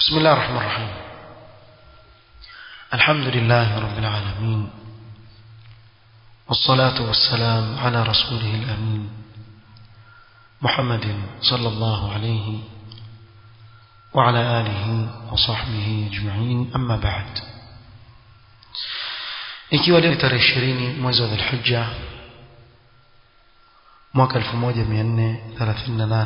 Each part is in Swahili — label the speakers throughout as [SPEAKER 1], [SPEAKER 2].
[SPEAKER 1] بسم الله الرحمن الرحيم الحمد لله رب العالمين والصلاة والسلام على رسوله الأمين محمد صلى الله عليه وعلى آله وصحبه أجمعين أما بعد ikiwa leo tarehe ishirini mwezi wa dhulhijja mwaka 1438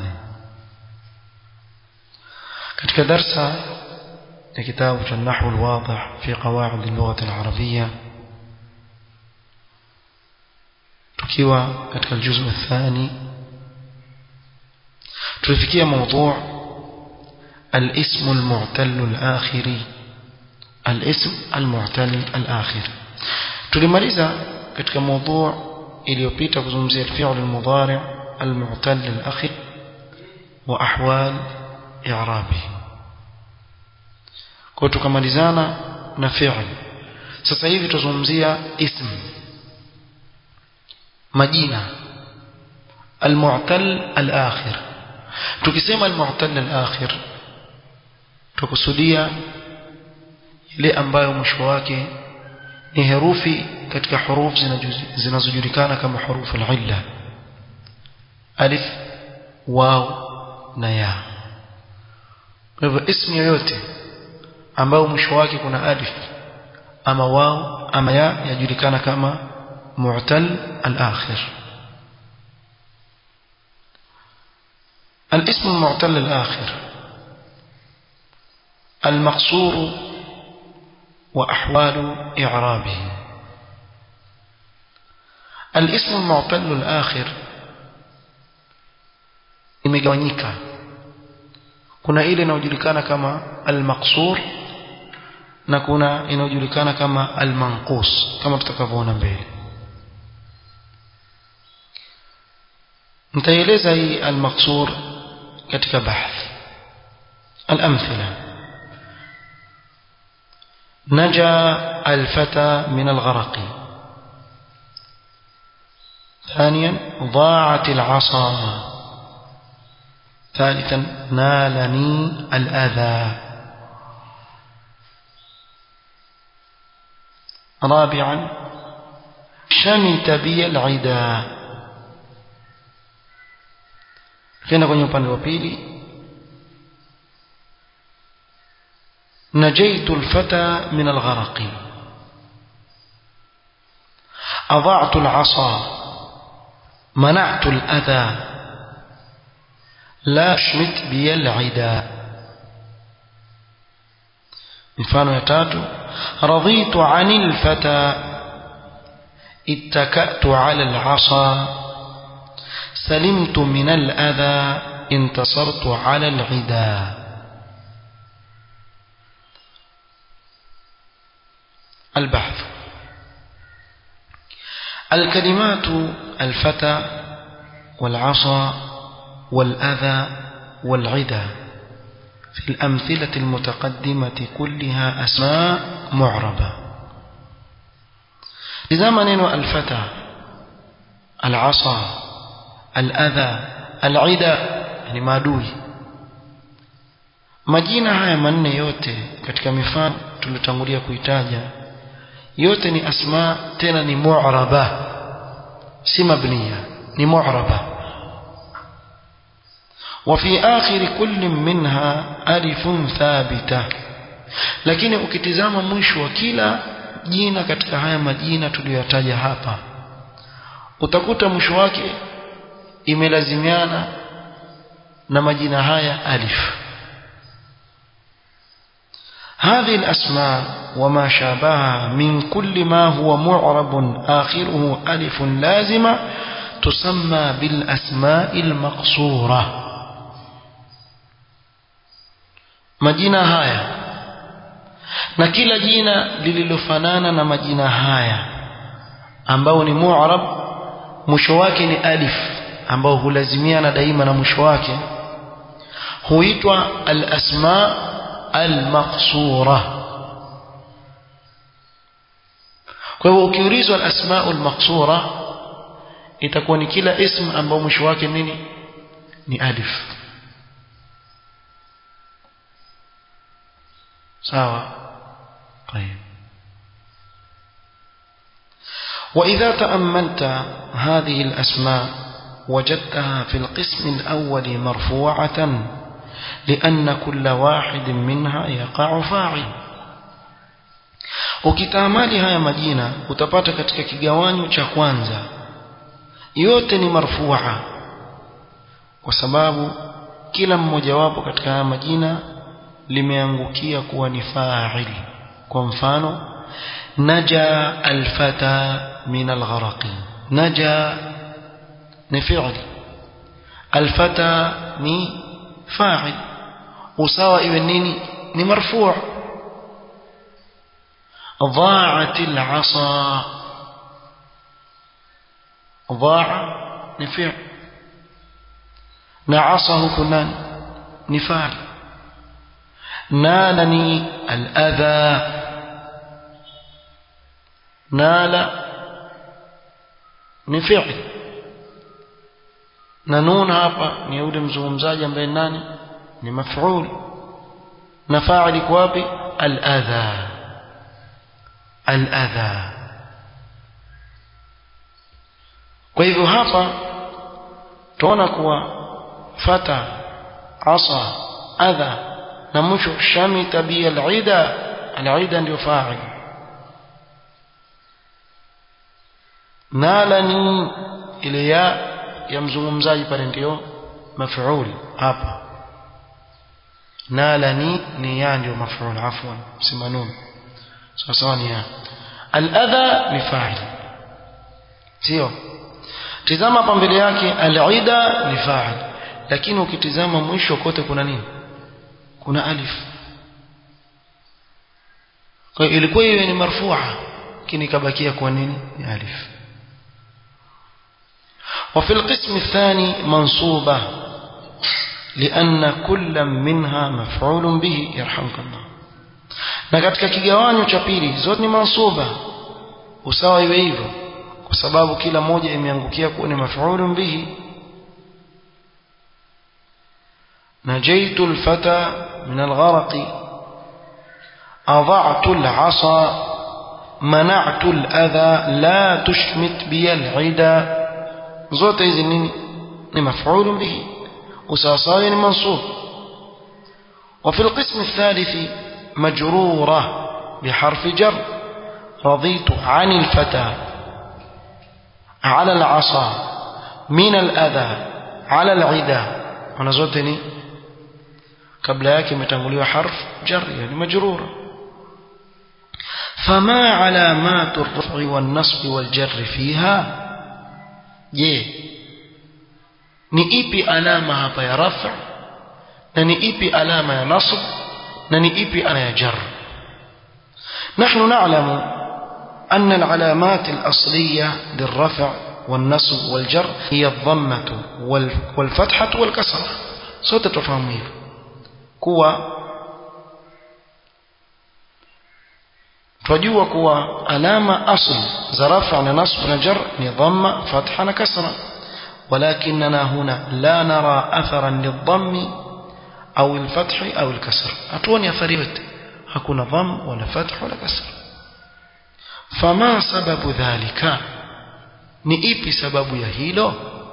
[SPEAKER 1] katika darsa ya kitabu cha nahwu alwadih fi qawaid al-lugha al-arabiyya tukiwa katika الجزء الثاني tulifikia موضوع الاسم المعتل الآخري الاسم المعتل الآخر tulimaliza katika موضوع iliyopita kuzungumzia الفعل المضارع المعتل الأخير وأحوال إعرابه kwa tukamalizana na fi'l sasa hivi tuzungumzia ism majina المعتل الآخر tukisema المعتل الآخر tukusudia ile ambayo mwisho wake ni herufi katika hurufu zinazojulikana kama hurufu al-illa alif waw na ya kwa hivyo ismu yoyote ambayo mwisho wake kuna alif ama waw ama ya yajulikana kama mu'tal al-akhir الاسم المعتل الآخر المقصور وأحوال إعرابه الاسم المعتل الآخر imegawanyika kuna ile inayojulikana kama al-maqsur na kuna inayojulikana kama al-manqus kama tutakavyoona mbele nitaeleza hii al-maqsur katika bahth al-amthila نجا الفتى من الغرق ثانيا ضاعت العصا ثالثا نالني الأذى رابعا شمت بي العدا كنا kwenye upande wa pili نجيت الفتى من الغرق أضعت العصا منعت الأذى لا شمت بي العدا mfano ya tatu رضيت عن الفتى اتكأت على العصا سلمت من الأذى انتصرت على العدا البحث الكلمات الفتى والعصا والأذى والعدا في الأمثلة المتقدمة كلها أسماء معربة لزمن الفتى العصا الأذى العدا يعني maadui majina haya manne yote katika mifano tulitangulia kuitaja yote ni asma tena ni mu'raba si mabniya ni mu'raba وفي آخر كل منها ألف ثابتة lakini ukitizama mwisho wa kila jina katika haya majina tuliyotaja hapa utakuta mwisho wake imelazimiana na majina haya alif هذه الأسماء وما شابهها من كل ما هو معرب آخره ألف لازمة تسمى بالأسماء المقصورة majina haya na kila jina lililofanana na majina haya ambao ni mu'rab mwisho wake ni alif ambao hulazimiana daima na mwisho wake huitwa al-asma al-maqsura kwa hivyo ukiulizwa al-asma al-maqsura itakuwa ni kila ism ambao mwisho wake nini ni alif sawa طيب وإذا تأملت هذه الأسماء وجدتها في القسم الأول مرفوعة لأن كل واحد منها يقع فاعل ukitamali haya majina utapata katika kigawanyo cha kwanza yote ni marfua kwa sababu kila mmojawapo katika haya majina limeangukia kuwa ni fa'il kwa mfano naja alfata min algharaqi naja ni fi'l alfata ni fa'il usawa iwe nini ni marfu' ضاعت العصا ضاع نفع نعصه كنان نفعل نالني الأذى نال نفعل ننون hapa ni yule mzungumzaji ambaye nani ni maf'ul na fa'ili kwa wapi al-adha al-adha kwa hivyo hapa tuona kuwa fata asa adha na mwisho shamita bi al-ida al-ida ndio fa'il nalani ile ya ya mzungumzaji pale ndio maf'ul hapa nalani ni ya ndio maf'ul afwan simanun sawa ni ya al-adha ni fa'il sio tizama hapa mbele yake al-ida ni fa'il lakini ukitizama mwisho kote kuna nini kuna alif kwa hiyo ilikuwa iwe ni marfu'a lakini ikabakia kwa nini ni alif وفي القسم الثاني منصوبة لأن كل منها مفعول به يرحمك الله na katika kigawanyo cha pili zote ni mansuba usawa iwe hivyo kwa sababu kila moja imeangukia kuwa ni maf'ulun bihi najaitu alfata min algharq adha'tu al'asa mana'tu al'adha la tushmit bi al'ida zote hizi nini ni maf'ulun bihi usawa ni mansub وفي القسم الثالث مجرورة بحرف جر رضيت عن الفتى على العصا من الأذى على العدا ونزلتني قبل ياك متنقلوا حرف جر يعني مجرورة فما علامات الرفع والنصب والجر فيها je ni ipi alama hapa ya rafa na ni ipi alama ya nasb na ni ipi alama ya jar نحن نعلم أن العلامات الأصلية للرفع والنصب والجر هي الضمة والفتحة والكسرة صوت تفهمه كوا twajua kuwa alama asl za rafa na nasb na jar ni dhamma fatha na kasra ولكننا هنا لا نرى أثرا للضم أو الفتح أو الكسر أتوني أثريت hakuna dham wala fath wala kasr fama sababu dhalika ni ipi sababu ya hilo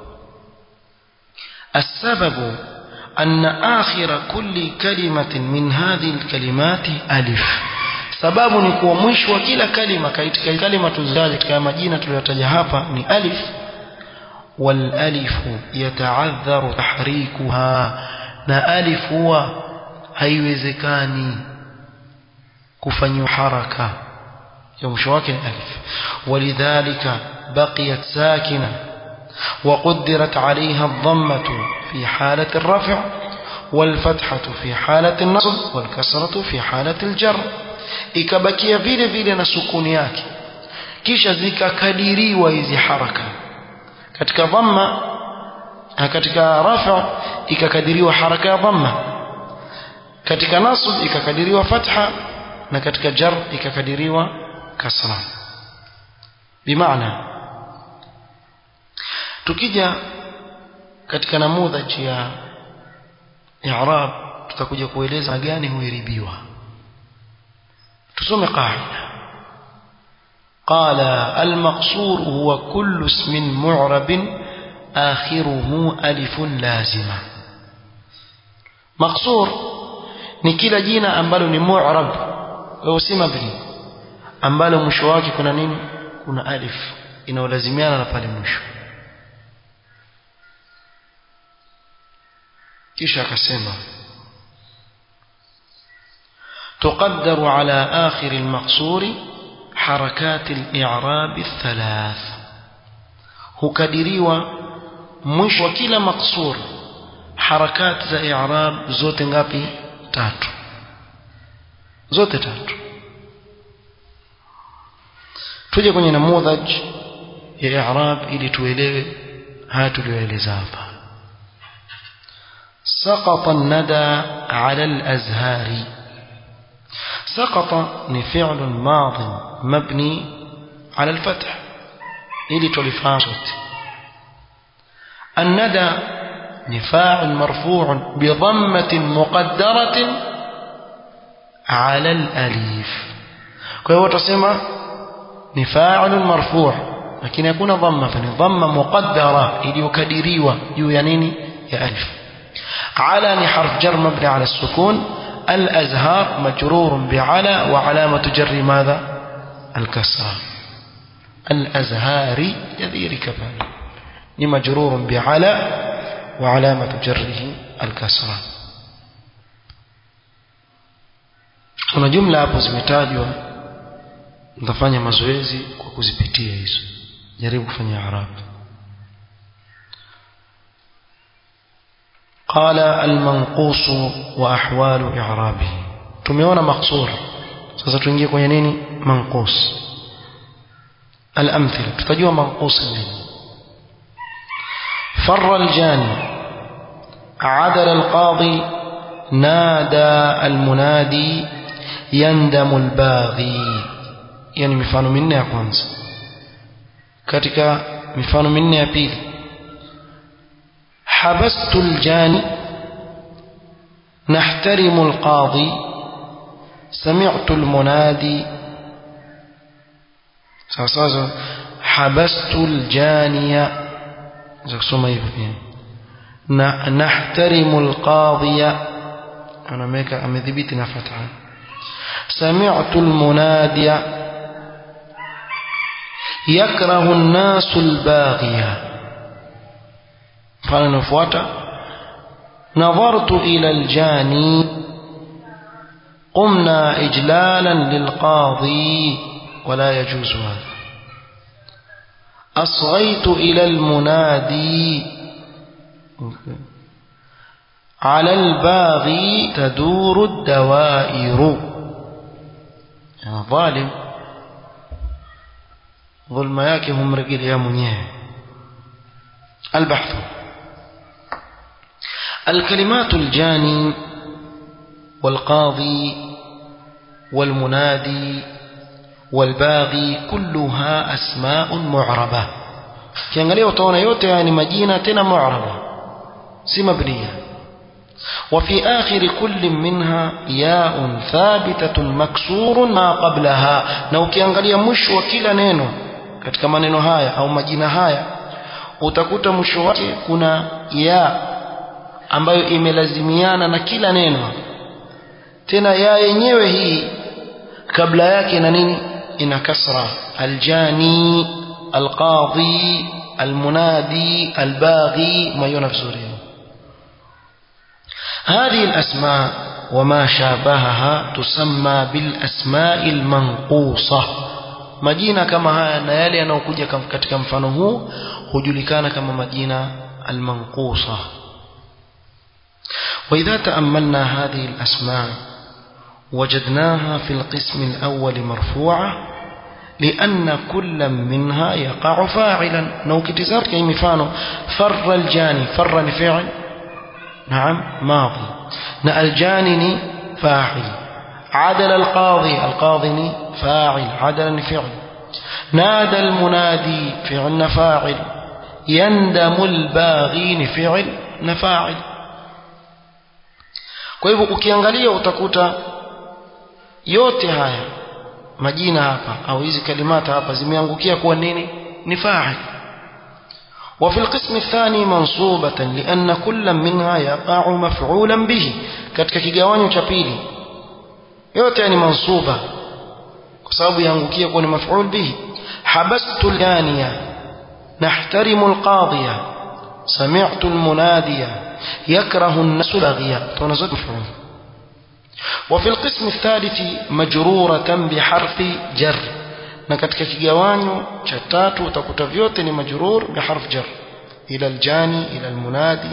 [SPEAKER 1] السبب أن آخر كل كلمة من هذه الكلمات ألف sababu ni kuwa mwisho wa kila kalima katika kalima tuzaje katika majina tuliyotaja hapa ni alif wal alifu yata'adharu tahrikuha na alif huwa haiwezekani kufanywa haraka ya mwisho wake ni alif walidhalika baqiyat sakina وقدرت عليها الضمة في حالة الرفع والفتحة في حالة النصب والكسرة في حالة الجر ikabakia vile vile na sukuni yake kisha zikakadiriwa hizi haraka katika dhamma katika rafa ikakadiriwa haraka ya dhamma katika nasb ikakadiriwa fatha na katika jar ikakadiriwa kasra bimaana tukija katika namudhaji ya i'rab tutakuja kueleza gani huiribiwa tusome qaida قال المقصور هو كل اسم معرب آخره ألف لازمة مقصور ni kila jina ambalo ni mu'rab au si mabni ambalo mwisho wake kuna nini kuna alif inaolazimiana na pale mwisho kisha akasema تقدر على آخر المقصور حركات الإعراب الثلاث hukadiriwa mwisho wa kila maksur harakati za i'rab zote ngapi tatu zote tatu tuje kwenye namudhaj ya i'rab ili tuelewe haya tuliyoeleza hapa سقط الندى على الأزهار سقط فعل ماض مبني على الفتح ili tulifahamu sote الندى فاعل مرفوع بضمة مقدرة على الأليف kwa تصمى فاعل مرفوع لكن يكون ضمة ضمة مقدرة iliyokadiriwa juu ya nini ya alif على ni حرف جر مبني على السكون الأزهار مجرور بعلى وعلامة جر ماذا الكسرة الأزهار يذير كفان مجرور بعلى وعلامة جره الكسرة kuna jumla hapo zimetajwa nitafanya mazoezi kwa kuzipitia hizo jaribu kufanya arabu قال المنقوص وأحوال إعرابه tumeona مقصور sasa tuingie kwenye nini manqus الأمثلة tutajua manqus nini فر الجاني عدل القاضي نادى المنادي يندم الباغي yani mifano minne ya kwanza katika mifano minne ya pili حبست الجاني نحترم القاضي سمعت المنادي ساساسا حبست الجانية زكسوما يفهم نحترم القاضي أنا ميكا أمذبتنا فتحا سمعت المنادي يكره الناس الباغيه mfano unaofuata nadhartu ila aljani qumna ijlalan lilqadi wala yajuzu hadha أصغيت إلى المنادي على الباغي تدور الدوائر يعني ظالم ظلم yake humrejelea mwenyewe البحث الكلمات الجاني والقاضي والمنادي والباغي كلها أسماء معربة kiangalia utaona yote haya ni majina tena mu'raba si mabniya وفي آخر كل منها ياء ثابتة مكسور ما قبلها na ukiangalia mwisho wa kila neno katika maneno haya au majina haya utakuta mwisho wake kuna ya ambayo imelazimiana na kila neno tena ya yenyewe hii kabla yake na nini ina kasra aljani alqadhi almunadi albaghi mayona vizuri هذه الأسماء وما شابهها تسمى بالأسماء المنقوصة majina kama haya na yale yanayokuja katika mfano huu hujulikana kama majina almanqusa وإذا تأملنا هذه الأسماء وجدناها في القسم الأول مرفوعة لأن كل منها يقع فاعلا نو كتزار كي مفانو فر الجاني فر فعل نعم ماضي نا الجاني فاعل عدل القاضي القاضي فاعل عدل فعل نادى المنادي فعل فاعل يندم الباغين فعل نفاعل kwa hivyo ukiangalia utakuta yote haya majina hapa au hizi kalimata hapa zimeangukia kuwa nini ni fa'il وفي القسم الثاني منصوبة لأن كل منها يقع مفعولا به katika kigawanyo cha pili yote ni mansuba kwa sababu yaangukia kuwa ni maf'ul bihi habastu al-ganiya nahtarimu al-qadiya sami'tu al-munadiya yakrahu an-nasu al-aghiya tunazid maf'ul وفي القسم الثالث مجرورة بحرف جر na katika kigawanyo cha tatu utakuta vyote ni majrur biharf jar ila aljani ila almunadi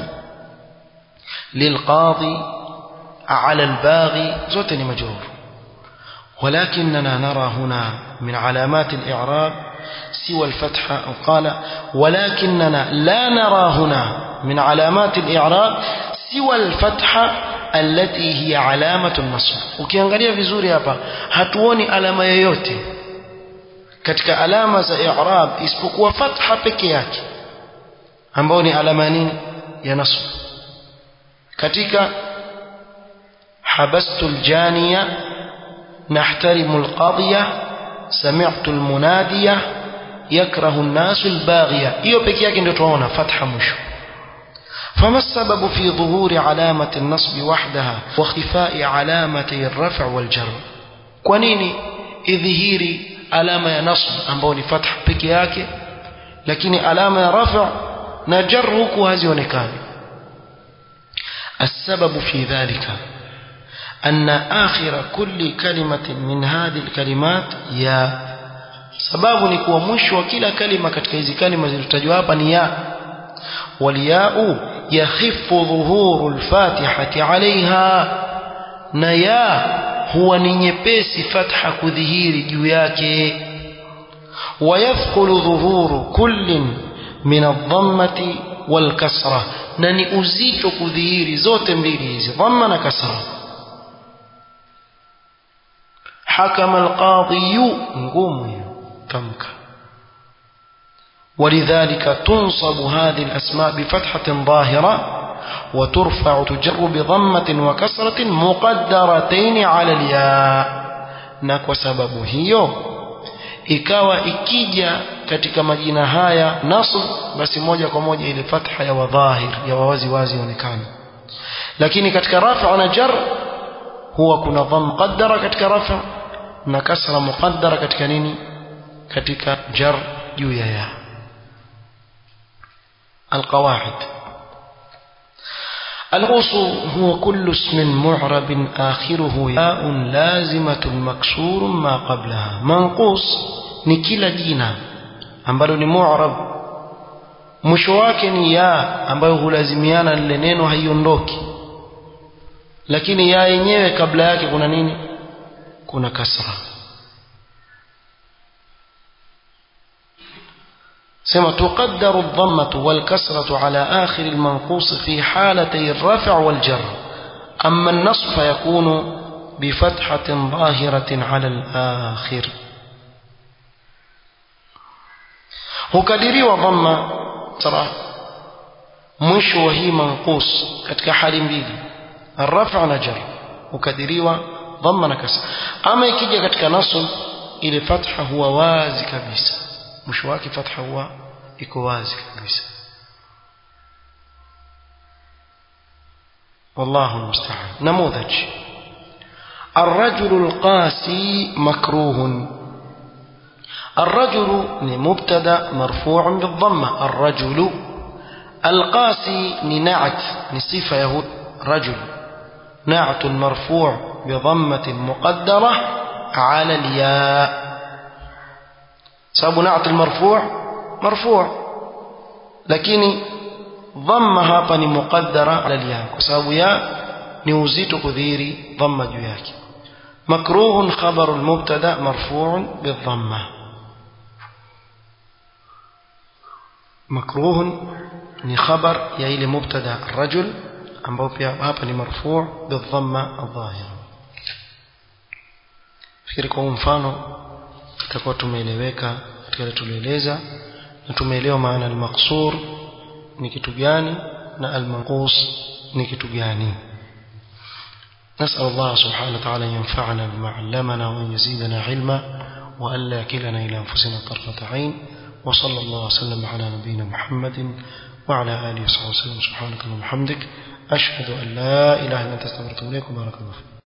[SPEAKER 1] lilqadi ala albaghi zote ni majrur ولكننا نرى هنا من علامات الإعراب سوى الفتحة أو قال ولكننا لا نرى هنا من علامات الإعراب سوى الفتحة التي هي علامة النصب ukiangalia vizuri hapa hatuoni alama yoyote katika alama za i'rab isipokuwa fatha peke yake ambayo ni alama nini ya nasb katika habastu aljaniya nahtarimu alqadiya sami'tu almunadiya yakrahu an-nasu albaghiya hiyo peke yake ndio tunaona fatha mwisho فما السبب في ظهور علامة النصب وحدها واختفاء علامتي الرفع والجر كونيني إظهيري alama ya nasb ambayo ni fatha peke yake lakini alama ya rafa na jar huku hazionekani السبب في ذلك أن آخر كل كلمة من هذه الكلمات يا sababu ni kuwa mwisho wa kila kalima katika hizi kalima zilizotajwa hapa ni ya waliyau yakhifu dhuhuru lfatihati alaiha na ya huwa ni nyepesi fatha kudhihiri juu yake wayafqulu dhuhuru kullin min adhammati walkasra na ni uzito kudhihiri zote mbili hizi dhamma na kasra حكم القاضي ngumu tamka ولذلك تنصب هذه الأسماء بفتحة ظاهرة وترفع تجر بضمة وكسرة مقدرتين على الياء نكو سبب هيو ikawa ikija katika majina haya nasb basi moja kwa moja ile fatha ya wadhahir ya wazi wazi onekana lakini katika rafa na jar huwa kuna dham muqaddara katika rafa na kasra muqaddara katika nini katika jar juu ya ya القواعد الغوص هو كل اسم معرب آخره ياء لازمة مكسور ما قبلها منقوص ni kila jina ambalo ni mu'rab mwisho wake ni ya ambayo hulazimiana lile neno haiondoki lakini ya yenyewe kabla yake kuna nini kuna kasra سما تقدر الضمة والكسرة على آخر المنقوص في حالتي الرفع والجر أما النصب فيكون بفتحة ظاهرة على الآخر hukadiriwa dhamma tara mwisho wa hii manqus katika hali mbili arrafa na jar hukadiriwa dhamma na kasra ama ikija katika nasb ile fatha huwa wazi kabisa mwisho wake fatha huwa iko wazi kabisa والله المستعان نموذج الرجل القاسي مكروه الرجل مبتدا مرفوع بالضمه الرجل القاسي نعت نصفه يهود رجل نعت مرفوع بضمه مقدره على الياء سبب نعت المرفوع مرفوع لكن ضمه hapa ni muqaddara ala alya kwa sababu ya ni uzito kudhiri dhamma juu yake makruhun khabaru almubtada marfu'un bidhamma makruhun ni khabar ya ile mubtada rajul ambao pia hapa ni marfu' bidhamma adh-dhahira fikiri kwa mfano tutakuwa tumeeleweka katika tulieleza na tumeelewa maana al-maqsur ni kitu gani na al-manqus ni kitu gani نسأل الله سبحانه وتعالى أن ينفعنا بما علمنا وأن يزيدنا علما وألا يكلنا إلى أنفسنا طرفة عين وصلى الله وسلم على نبينا محمد وعلى آله وصحبه وسلم سبحانك اللهم وبحمدك أشهد أن لا إله إلا أنت استغفرك وبارك الله فيك